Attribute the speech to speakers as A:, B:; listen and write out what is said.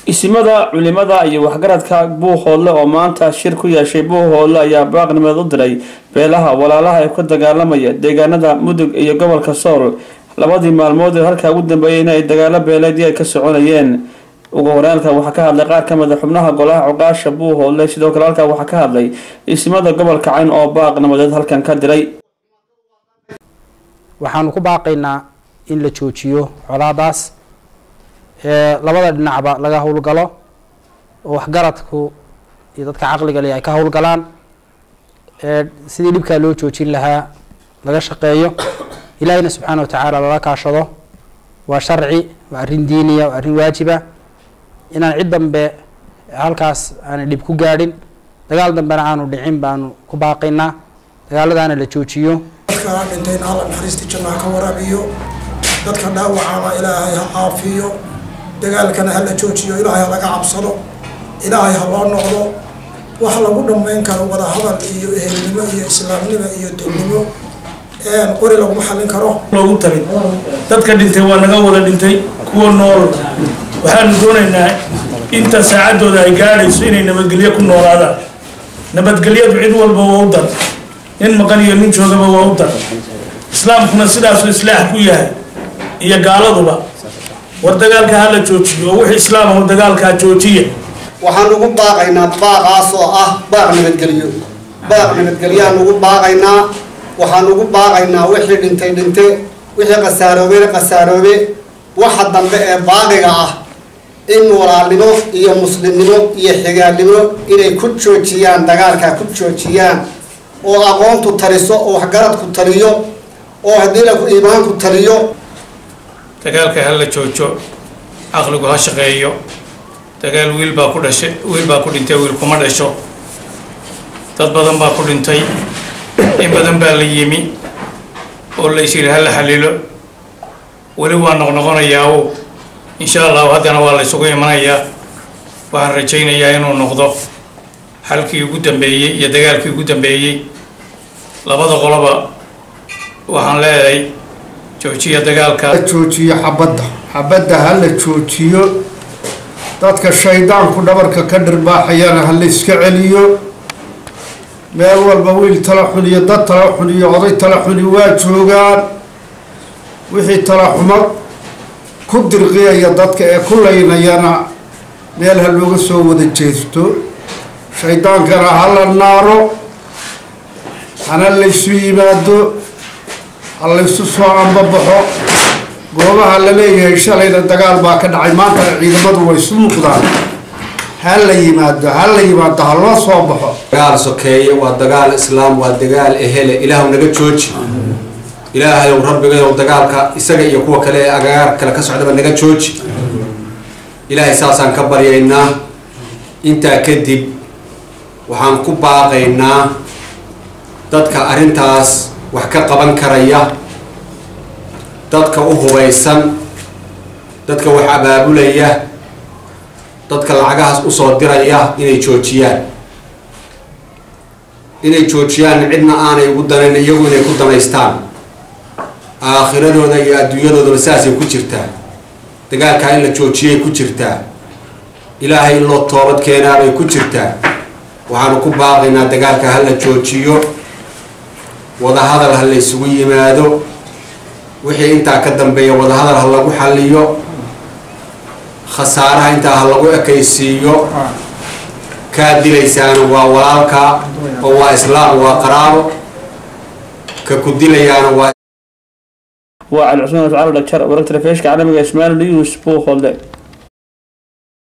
A: isimada culimada iyo waxgaradka buuhoodle oo maanta shir ku yeeshay buuhoodle ayaa baaqnimeed u diray beelaha walaalaha ee ku dagaalamaya deegaanada mudug iyo gobolka sool labadii maalmood ee halkaa ugu dambeeyeyna ay dagaalo beeleedii ay ka soconayeen ugu horeelka waxaa ka hadlay qaar kamid a xubnaha golaha cuqaasha buuhoodle sidoo kale halkaa waxaa ka hadlay isimada gobolka cayn oo baaqnimadeed halkan ka diray
B: waxaanu ku baaqaynaa in la joojiyo colaadaas ee labada dhinacba laga howlgalo oo waxgaradku iyo dadka caqliga leh ay ka howlgalaan ee sidii dhibkaa loo joojin lahaa laga shaqeeyo ilaahiyna subxaana watacaala lala kaashado waa sharci waa arrin diiniya waa arrin waajiba inaan cid dambe halkaas aanay dhib ku gaadhin dagaal dambena aanu dhicin baanu ku baaqaynaa dagaaladaana la joojiyo
C: dadka dhintayna alla naxariistii jannaha ka waraabiyo dadka dhaawacana ilaahay ha caafiyo dagaalkana hala joojiyo ilaahay ha laga cabsado ilaahay ha loo noqdo wax lagu dhammayn karo wadahadal iyo ehelnimo iyo islaamnimo iyo dulnimo qori laguma xallin karo
D: loogu talin dadka dhintay waa naga wada dhintay kuwa nool waxaanu doonaynaa inta saacaddooda ay gaadhayso inay nabadgelyo ku noolaadaan nabadgelyadu cid walba waa u dar nin maqan iyo nin joogaba waa u dar islaamkuna sidaasuu islaax ku yahay iyo gaaladuba war dagaalka hala joojiyo oo wixii islaamahu dagaalkaa joojiya
E: waxaan ugu baaqaynaa baaqaas oo ah baaq nabadgelyo baaq nabadgelyaan ugu baaqaynaa waxaan ugu baaqaynaa wixii dhintay dhinte wixii khasaaroobena khasaaroobe waxa dambe ee baaqiga ah in walaalnimo iyo muslimnimo iyo xigaalnimo inay ku joojiyaan dagaalkaa ku joojiyaan oo aqoontu taliso oo waxgaradku taliyo oo haddii laku iimaanku taliyo
F: dagaalka hala joojo caqligu ha shaqeeyo dagaal wiil baa ku dhashay wiil baa ku dhintay wiil kuma dhasho dad badan baa ku dhintay in badan baa la yimi oo la is yidhi hala xalilo weli waa noqnoqonayaa o insha allahu haddana waa la isugu imanayaa waxaan rajaynayaa inuu noqdo xalkii ugu dambeeyey iyo dagaalkii ugu dambeeyey labada qoloba waxaan leedahay joojiya dagaalka
G: joojiyo xabadda xabadda ha la joojiyo dadka shaydaanku dhabarka ka dhirbaaxayana ha la iska celiyo meel walba wiil tala xun iyo dad tala xun iyo oday tala xuni waa joogaan wixii tala xumad ku dirqiyaya dadka ee ku laynayana meel ha looga soo wada jeesto shaydaankana ha la naaro hana laysu yimaado ha laysu soo ambabaxo goobaha la leeyahay shalayna dagaal baa ka dhacay maantana ciidamadu way isu muuqdaan ha la yimaado ha la yimaado ha loo soo baxo
H: dagaal sokeeye waa dagaal islaam waa dagaal ehele ilaahu naga jooji ilaahayow rabbigayow dagaalka isaga iyo kuwa kale ee agagaar kale ka socdaba naga jooji ilaahay saasaan ka baryaynaa intaa kadib waxaan ku baaqaynaa dadka arrintaas wax ka qaban karaya dadka u hubaysan dadka wax abaabulaya dadka lacagahaas usoo diraya inay joojiyaan inay joojiyaan cidna aanay ugu danayn iyagu inay ku danaystaan aakhiradooda iyo adduunyadoodaba saasay ku jirtaa dagaalkaa in la joojiyay ku jirtaa ilaahay in loo toobad keenaabay ku jirtaa waxaanu ku baaqaynaa dagaalka ha la joojiyo wadahadal ha la isugu yimaado wixii intaa ka dambeeya wadahadal ha lagu xaliyo khasaaraha intaa ha lagu ekaysiiyo kaa dilaysaana waa walaalka oo waa islaam waa qaraabo ka ku dilayaana waa
A: waa cali cusmaan cali dhajar wararka telefishka caalamiga ismail news buuhoodle